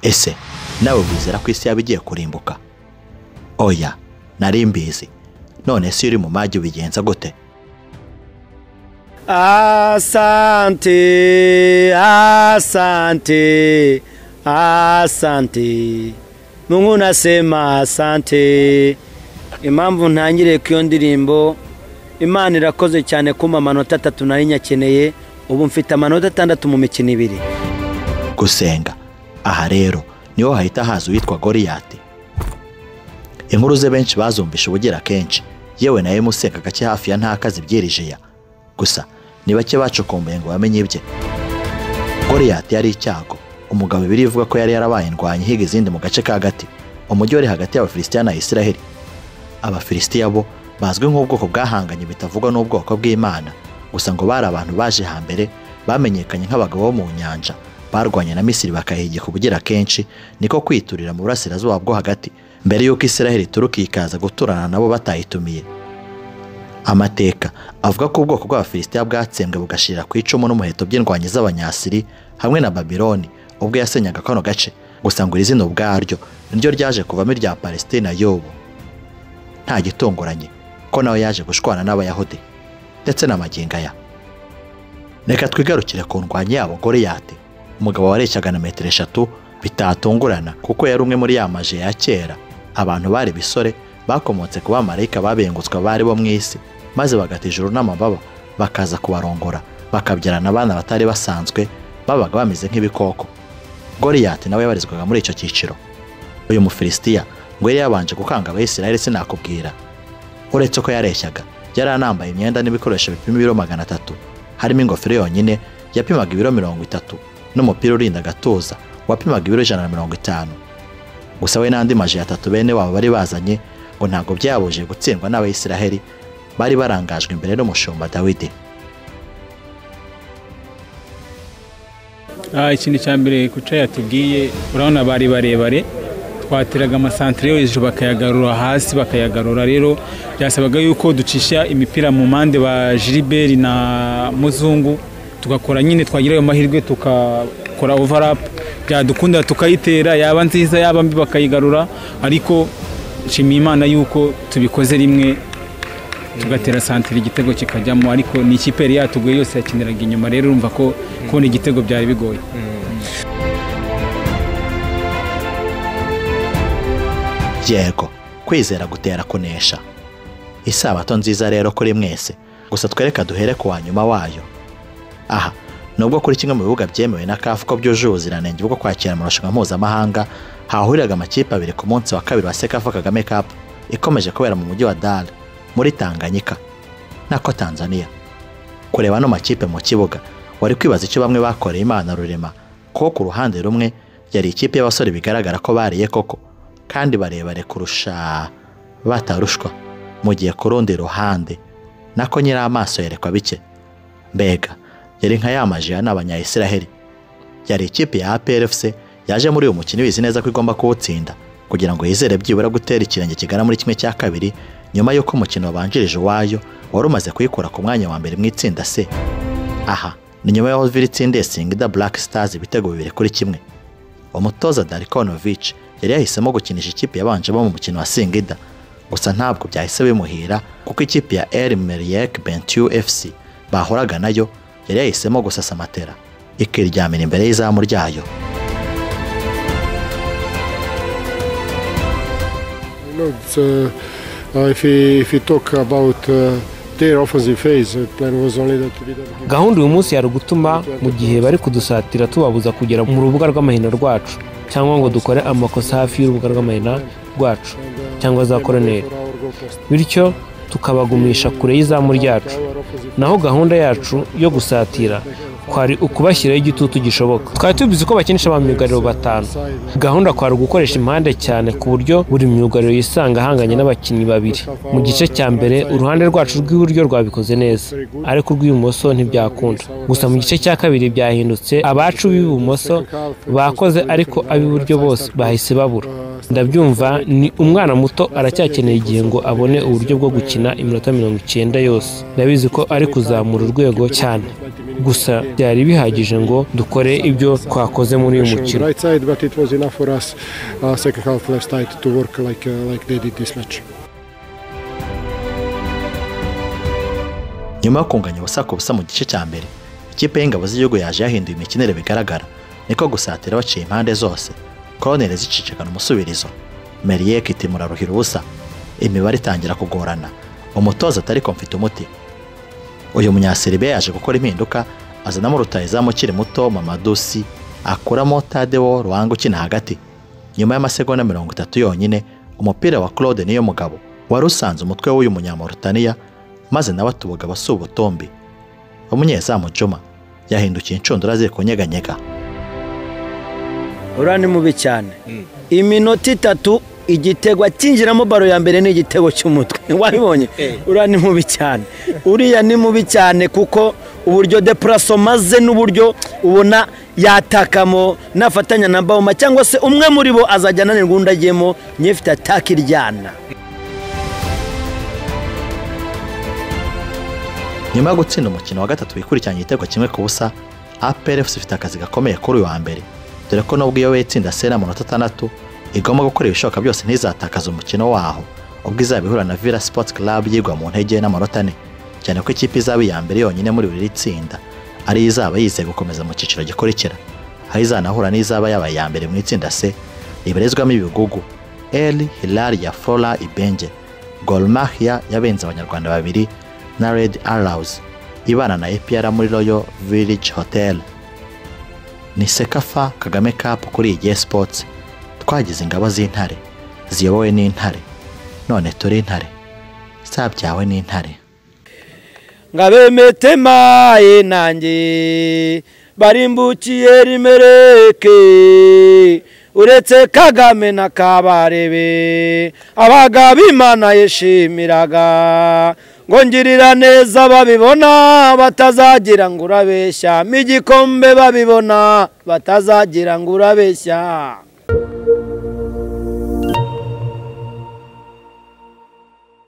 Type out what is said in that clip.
ese nawe wizera ko isi yaba igiye kurimbuka oya nari mbizi none se iyo uri mu magi ubigenza gute asante asante asante mungu unasema asante impamvu ntangiriye ku iyo ndirimbo imana irakoze cyane kumpa amanota atatu nari nyakeneye ubu mfite amanota atandatu mu mikino ibiri gusenga aha rero niho hahita haza uwitwa goriyati inkuru ze benshi bazumvisha ubugira kenshi yewe nawe musenga gake hafi ya ntaka zibyirijiya gusa ni bake bacukumbuye ngo bamenye ibye goriyati yari icyago umugabo ibiri ivuga ko yari yarabaye indwanyi higa izindi mu gace ka gati umujyi wari hagati y'abafilisitiya na isiraheli abafilisitiya bo bazwi nk'ubwoko bwahanganye bitavugwa n'ubwoko bw'imana gusa ngo bari abantu baje hambere bamenyekanye nk'abagabo bo mu nyanja barwanye na misiri bakahigika ubugira kenshi niko kwiturira mu burasirazuba bwo hagati mbere y'uko isiraheli ituruka ikaza guturana nabo batayitumiye amateka avuga ko ubwoko bw'abafilisitiya bwatsembwe bugashirira ku icumu n'umuheto by'indwanyi z'abanyasiri hamwe na babiloni ubwo yasenyaga kano gace gusa ngo iri zina ubwaryo niryo ryaje kuvamo irya palestina y'ubu nta gitunguranye ko nawe yaje gushwana n'abayahudi ndetse n'amagingo aya reka twigarukire ku ndwanyi yabo goriyate umugabo wareshyaga na metero eshatu bitatungurana kuko yari umwe muri ya maje ya kera abantu bari bisore bakomotse ku bamarayika babengutswe bari bo mu isi maze bagata ijuru n'amababa bakaza kubarongora bakabyarana abana batari basanzwe babaga bameze nk'ibikoko goriyati nawe yabarizwaga muri icyo cyiciro uyu mufilisitiya ngo yari yabanje gukanga abayisiraheli sinakubwira uretse ko yareshyaga yari anambaye imyenda n'ibikoresho bipima ibiro magana atatu harimo ingofero yonyine yapimaga ibiro mirongo itatu n'umupira urinda agatuza wapimaga ibiro ijana na mirongo itanu gusa we n'andi maji atatu bene wabo bari bazanye ngo ntabwo byabuje gutsindwa n'abayisiraheli bari barangajwe imbere n'umushumba dawidi ikintu cya mbere kuca yatubwiye urabona bari barebare twateraga amasantire yo hejuru bakayagarura hasi bakayagarura rero byasabaga yuko ducisha imipira mu mpande ba jiriberi na muzungu tugakora nyine twagira ayo mahirwe tugakora ovarapu byadukunda tukayitera yaba nziza yaba mbi bakayigarura ariko nshimiye imana yuko tubikoze rimwe tugatera santire igitego kikajyamo ariko ni ikipe yari yatuguye yose yakiniraga inyuma rero urumva ko kubona igitego byari bigoye yego kwizera gutera kunesha isabato nziza rero kuri mwese gusa twereka duhere ku wa nyuma wayo aha nubwo kuri kimwe mu bibuga byemewe na kafu ko byujuje ubuziranenge bwo kwakira amarushanwa mpuzamahanga hahuriraga amakipe abiri ku munsi wa kabiri wa sekafa kagame kapu ikomeje kubera mu mujyi wa dara muri tanganyika nako tanzania kureba ano makipe mu kibuga wari kwibaza icyo bamwe bakoreye imana rurema kuko ku ruhande rumwe yari ikipe y'abasore bigaragara ko bariye koko kandi barebare kurusha batarushwa mu gihe ku rundi ruhande nako nyiri amaso yerekwa bike mbega yari nka yamaje ya n'abanyayisiraheli yari ikipe ya APRFC yaje muri uyu mukino bizi neza ko igomba kuwutsinda kugira ngo yizere byibura gutera ikirenge kigana muri kimwe cya kabiri nyuma y'uko umukino wabanjirije uwayo wari umaze kuyikura ku mwanya wa mbere mu itsinda se aha ni nyuma y'aho viri itsinda singida Black Stars ibitego bibiri kuri kimwe umutoza Darikonovic yari yahisemo gukinisha ikipe yabanjemo mu mukino wa singida gusa ntabwo byahise bimuhira kuko ikipe ya El Meriek Bentiu FC bahoraga nayo yari yahisemo gusasa amatera ikiryamira imbere y'izamu ryayo No, it's, uh, uh, if, we, if we talk about uh, their offensive phase, the plan was only that we don't give gahunda uyu munsi yari ugutuma mu gihe bari kudusatira tubabuza kugera mu rubuga rw'amahina rwacu cyangwa ngo dukore amakosa hafi y'urubuga rw'amahina rwacu cyangwa za koroneri bityo tukabagumisha kure y'izamu ryacu naho gahunda yacu yo gusatira kwari ukubashyiraho igitutu gishoboka twari tubizi ko bakinisha ba myugariro batanu gahunda kwari ugukoresha impande cyane ku buryo buri myugariro yisanga ahanganye n'abakinnyi babiri mu gice cya mbere uruhande rwacu rw'iburyo rwabikoze neza ariko urw'ibumoso ntibyakunda gusa mu gice cya kabiri byahindutse abacu b'ibumoso bakoze ariko ab'iburyo bose bahise babura ndabyumva ni umwana muto aracyakeneye igihe ngo abone uburyo bwo gukina iminota mirongo icyenda yose ndabizi ko ari kuzamura urwego cyane gusa byari bihagije ngo dukore ibyo twakoze muri uyu mukino right side, but it was enough for us uh, second half left side to work like uh, like they did this match. nyuma yo kunganya abasaka ubusa mu gice cya mbere ikipe y'ingabo z'igihugu yaje yahinduye imikinire bigaragara niko gusatira baciye impande zose koroneri zicicikana umusubirizo meriyeke itimura ruhira ubusa imibare itangira kugorana umutoza atari komfite umuti uyu munyaseribe yaje gukora impinduka azanamo rutayizamu ukiri muto mamadusi akuramo tadewo ruhanga ukina hagati nyuma y'amasegonda mirongo itatu yonyine umupira wa claude niyo mugabo wari usanze umutwe w'uyu munyamurutaniya maze nawe atubuga abasuba utombi umunyezamu juma yahindukiye inshundura ziri kunyeganyega uriya ni mubi cyane iminota itatu igitego akinjiramo baro ya mbere ni igitego cy'umutwe wabibonye uriya ni mubi cyane uriya ni mubi cyane kuko uburyo depuraso maze n'uburyo ubona yatakamo nafatanya na bawoma cyangwa se umwe muri bo azajya ananirwa undi agiyemo niyo ifite ataka iryana nyuma yo gutsinda umukino wa gatatu wikurikiranya igitego kimwe ku busa APRFC ifite akazi gakomeye kuri uyu wa mbere dore ko nubwo iyo yitsinda sena amanota atandatu igomba gukora ibishoboka byose ntizatakaze umukino waho ubwo izaba ihura na Villa Sports Club yigwa mu ntege n'amanota ane cyane ko ikipe izaba iya mbere yonyine muri buri tsinda ariyo izaba yizeye gukomeza mu cyiciro gikurikira aho izanahura n'izaba yabaye iya mbere mu itsinda C ribarizwamo ibigugu El Hilal ya Fora Ibenge Gor Mahia yabenze abanyarwanda babiri na Red Arrows ibana na APR muri Royal Village Hotel ni Sekafa Kagame Cup kuri iyi Sports twagize ingabo z'intare ziyobowe n'intare none turi intare zabyawe n'intare ngabemetemaye nanjye barimbukiye rimereke uretse kagame na kabarebe abagabo imana yishimiraga ngo ngirira neza babibona batazagira ngo urabeshya igikombe babibona batazagira ngo urabeshya